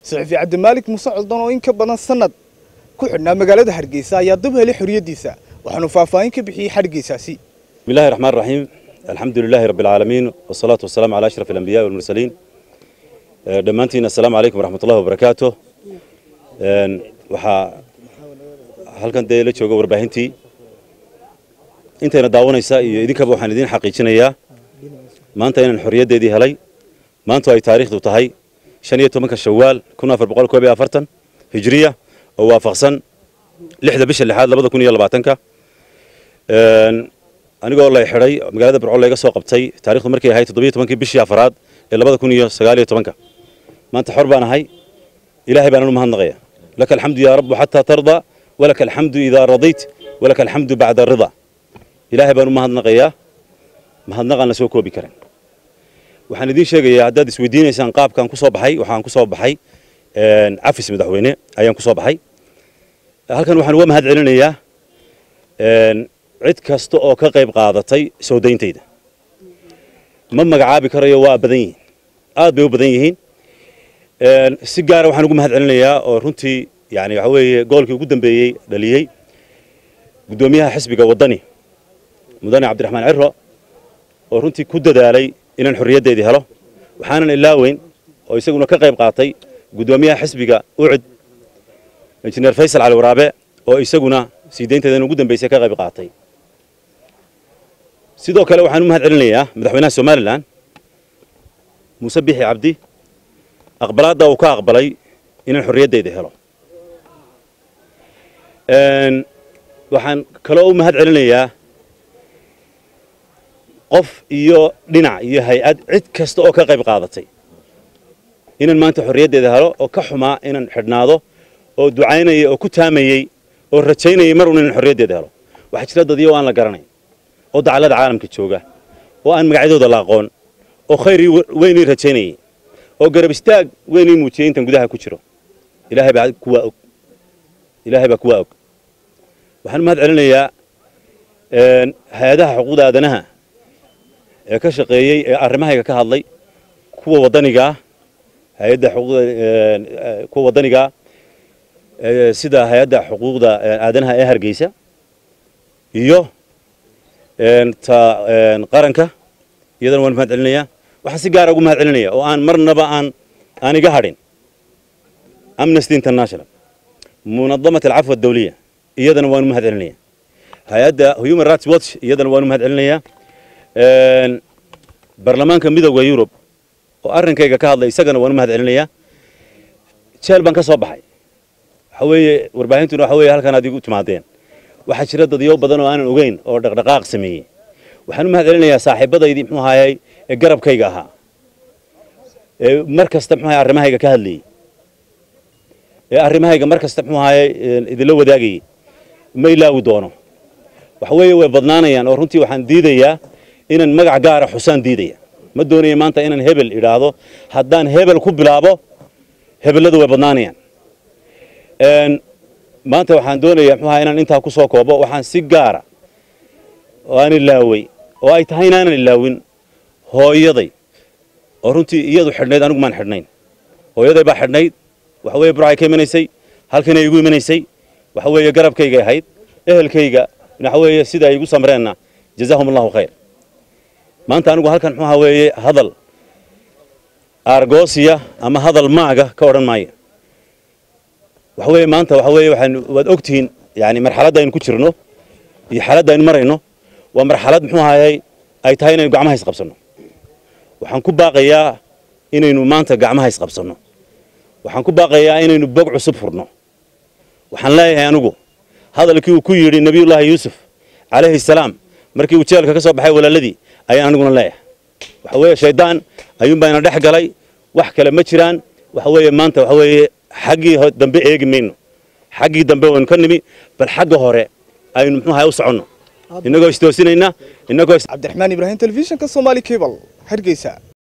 saxufi cabdimaalik muuse coldan oo in ka badan sanad ku xidhnaa magaalada hargeysa ayaa dib helay xorriyaddiisa waxaanu faahfaahin ka bixiyey xadhigaysaasi بسم الله الرحمن الرحيم الحمد لله رب العالمين والصلاة والسلام على أشرف الأنبياء والمرسلين آه، دمانتين السلام عليكم ورحمة الله وبركاته آه، waxaa halkan dee la jooga warbaahintii intayna daawanaysa iyo idinkaba waxaan idiin xaqiijinayaa maanta inaan xorriyaddeedii helay maantu ay taariikhdu tahay shan iyo tobanka shawaal kun afar boqol koob iyo afartan hijriya oo waafaqsan lixda bisha lixaad labada kun iyo labaatanka anigoo lay xidhay magaalada burco layga soo qabtay taarikhdu markay ahayd toddobiyo tobankii bishii afaraad ee labada kun iyo sagaal iyo tobanka maanta xor baan ahay ilaahay baanan u mahadnaqaya laka alxamdu yaa rabbu xataa tarda walaka alxamdu idaa radayt walaka alxamdu bacda rida ilaahay baan u mahadnaqayaa mahadnaqaan la soo koobi karin waxaan idiin sheegayaa haddaad isweydiinaysaan qaabkaan ku soo baxay waxaan ku soo baxay cafis madaxweyne ayaan ku soo baxay halkan waxaan uga mahad celinayaa cid kasta oo ka qayb qaadatay soo dayntayda ma magacaabi karayo waa badan yihiin aad bay u badan yihiin si gaara waxaan ugu mahad celinayaa oo runtii yani waxa weeye goolkii ugu dambeeyey dhaliyey guddoomiyaha xisbiga waddani mudane cabdiraxmaan ciro oo runtii ku dadaalay inaan xorriyaddeedii helo waxaanan ilaaweyn oo isaguna ka qayb qaatay guddoomiyaha xisbiga ucid injineer faysal cali waraabe oo isaguna sii daynteedan ugu dambeysay ka qayb qaatay sidoo kale waxaan u mahad celinayaa madaxweynaha somalilan muuse bixi cabdi aqbalaadda uu ka aqbalay inaan xorriyaddeeda helo waxaan kaloo u mahad celinayaa qof iyo dhinac iyo hay-ad cid kasta oo ka qayb qaadatay inaan maanta xorriyaddeeda helo oo ka xumaa inaan xidhnaado oo ducaynayay oo ku taamayey oo rajaynayay mar un inaan xorriyaddeeda helo waxaa jira dadiyo aan la garanayn oo dacallada caalamka jooga oo aan magacyadooda la aqoon oo khayrii weynii rajaynayay oo garab istaag weynii muujiyey intan gudaha ku jiro ilaahay baa kuwaa og ilaahay baa kuwaa og waxaan mahad celinayaa hay-adaha xuquuqda aadanaha ee ka shaqeeyey ee arrimahayga ka hadlay kuwa waddanigaa hay-adda xuquuqda kuwa waddanigaa sida hay-adda xuquuqda aadanaha ee hargeysa iyo ta qaranka iyadana waan mahad celinayaa waxaan si gaara ugu mahad celinaya oo aan marnaba aan aan iga hadhin amnesty international munadamat alcafwa adawliya iyadana waanu mahad celinaya hay-adda human rights watch iyadana waanu mahad celinayaa baarlamaanka midooda yurub oo arrinkayga ka hadlay isagana waanu mahad celinayaa jeel baan ka soo baxay waxa weeye warbaahintuna waxa weeye halkan aad igu timaadeen waxaa jira dadyo badan oo aanan ogeyn oo dhaqdhaqaaq sameeyey waxaan u mahad celinayaa saaxiibadaydii muxuu ahaayey ee garabkayga ahaa ee mar kasta muxuu ahaye arrimahayga ka hadlayey ee arrimahayga mar kasta muxuu ahaayey idinla wadaagayey ma ilaawi doono waxa weeye way badnaanayaan oo runtii waxaan diidayaa inaan magac gaara xusaan diidaya ma doonaya maanta inaan hebel idhaahdo haddaan hebel ku bilaabo hebelladu way badnaanayaan maanta waxaan doonayaa muxuu ahaa inaan intaa ku soo koobo waxaan si gaara oo aan ilaawey oo ay tahay inaanan ilaawin hooyaday oo runtii iyadu xidhnayd anigu maan xidhnayn hooyaday baa xidhnayd waxa weeye burcay ka imanaysay halkanay igu imanaysay waxa weeye garabkaygay ahayd ehelkayga waxa weeye sida ay igu samreenna jazaahum allahu khayr maanta anigu halkan muxuu ahaa weeye hadal argosiya ama hadal maaga ka odhan maayo waxa weeye maanta waxa weeye waxaan waad ogtihiin yani marxaladda aynu ku jirno iyo xaaladda aynu marayno waa marxalad muxuu ahayey ay tahay inaynu gacmaha isqabsanno waxaan ku baaqayaa inaynu maanta gacmaha isqabsanno waxaan ku baaqayaa inaynu bog cusub furno waxaan leeyahay anigu hadalkii uu ku yidhi nebiyullaahi yuusuf calayhi salaam markii uu jeelka ka soo baxay walaaladii ayaan aniguna leeyahay waxa weeye shayddaan ayuunbaa ina dhex galay wax kale ma jiraan waxa weeye maanta waxa weeye xaggii dambe eegi mayno xaggii dambe waynu ka nimi bal xagga hore aynu muxuu ahay u soconno innagoo istoosinayna innagoo cabdiraxmaan ibraahim telefishinka somaali cable hargeysa